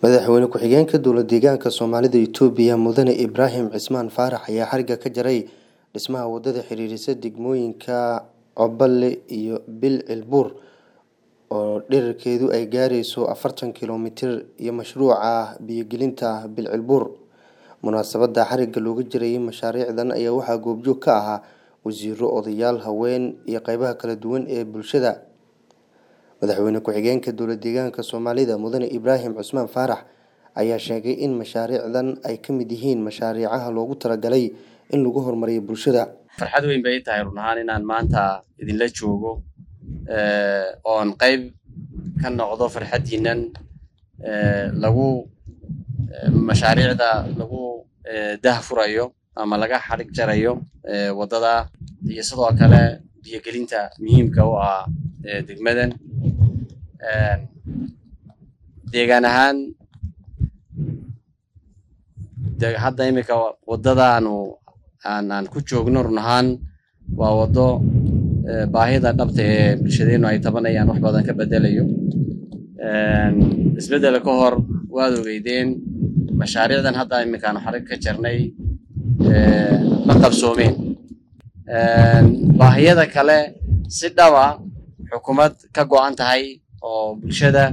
Madaxweyne ku-xigeenka dowlad deegaanka Soomaalida Itoobiya Mudane Ibraahim Cismaan Faarax ayaa xariga ka jaray dhismaha wadada xiriirisa degmooyinka Cobale iyo Bilcilbuur oo dhererkeedu ay gaarayso afartan kiiloomitir iyo mashruuca biyo-gelinta Bilcilbuur. Munaasabadda xariga looga jarayay mashaariicdan ayaa waxaa goobjoog ka ahaa wasiirro, odayaal, haween iyo qaybaha kala duwan ee bulshada. Madaxweyne ku-xigeenka dowlad deegaanka Soomaalida Mudane Ibraahim Cismaan Faarax ayaa sheegay in mashaariicdan ay ka mid yihiin mashaariicaha loogu talagalay in lagu horumariyo bulshada. farxad weyn bay tahay run ahaan inaan maanta idinla joogo oon qayb ka noqdo farxaddiinan lagu mashaariicda lagu dahfurayo ama laga xarig jarayo waddada iyo sidoo kale biyo-gelinta muhiimka u ah degmadan deegaan ahaan hadda iminka waddadaanu aan ku joogno run ahaan waa waddo baahida dhabta ee bulshadeennu ay tabanayaan wax badan ka bedelayo isbeddela ka hor waad ogeydeen mashaariicdan hadda iminkaanu xarig ka jarnay ma qabsoomeen baahiyada kale si dhaba xukuumad ka go'an tahay oo bulshada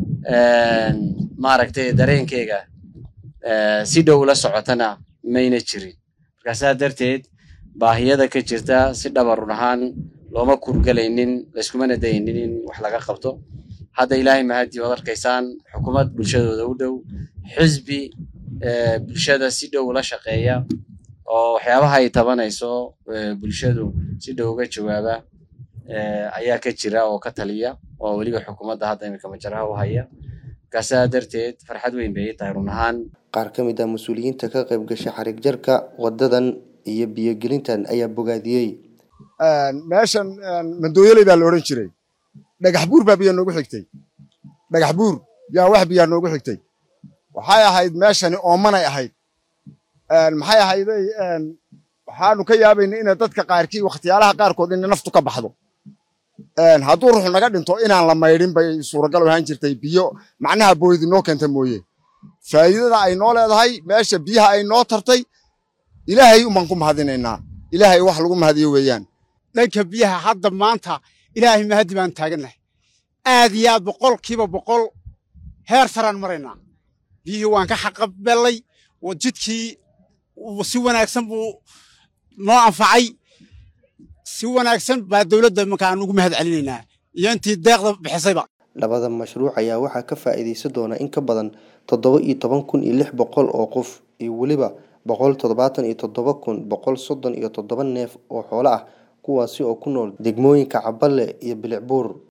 maaragtay dareenkeyga si dhow la socotana mayna jirin marka saa darteed baahiyada ka jirta si dhaba run ahaan looma kurgalaynin layskumana daynin in wax laga qabto hadda ilaahay mahadii waad arkaysaan xukuumad bulshadooda u dhow xisbi bulshada si dhow la shaqeeya oo waxyaabaha ay tabanayso bulshadu si dhow uga jawaaba ayaa ka jira oo ka taliya oo weliba xukuumadda hadda iminka majaraha u haya marka saa darteed farxad weyn bay tahay run ahaan Qaar ka mid ah mas'uuliyiinta ka qayb gashay xarig jarka wadadan iyo biyo-gelintan ayaa bogaadiyey. meeshan mandooyaley baa la odhan jiray dhagax buur baa biyaa noogu xigtay dhagax buur yaa wax biyaa noogu xigtay waxay ahayd meeshani oomanay ahayd maxay ahayday waxaanu ka yaabaynay ina dadka qaarkii wakhtiyaalaha qaarkood ina naftu ka baxdo hadduu ruux naga dhinto inaan la maydhin bay suuragal ahaan jirtay biyo macnaha booydi noo keenta mooye faa'iidada ay noo leedahay meesha biyaha ay noo tartay ilaahay umaan ku mahadinaynaa ilaahay wax lagu mahadiyo weeyaan dhanka biyaha hadda maanta ilaahay mahadi baan taagannahay aad iyo aad boqolkiiba boqol heer saraan maraynaa biyihii waan ka xaqabelay jidkii si wanaagsan buu noo anfacay si wanaagsan baa dowladda imanka aan ugu mahad celinaynaa iyo intii deeqda bixisayba Labada mashruuc ayaa waxaa ka faa'iidaysan doona in ka badan toddoba iyo toban kun iyo lix boqol oo qof iyo weliba boqol toddobaatan iyo toddoba kun boqol soddon iyo toddoba neef oo xoolo ah kuwaasi oo ku nool degmooyinka Cabale iyo Bilicbuur.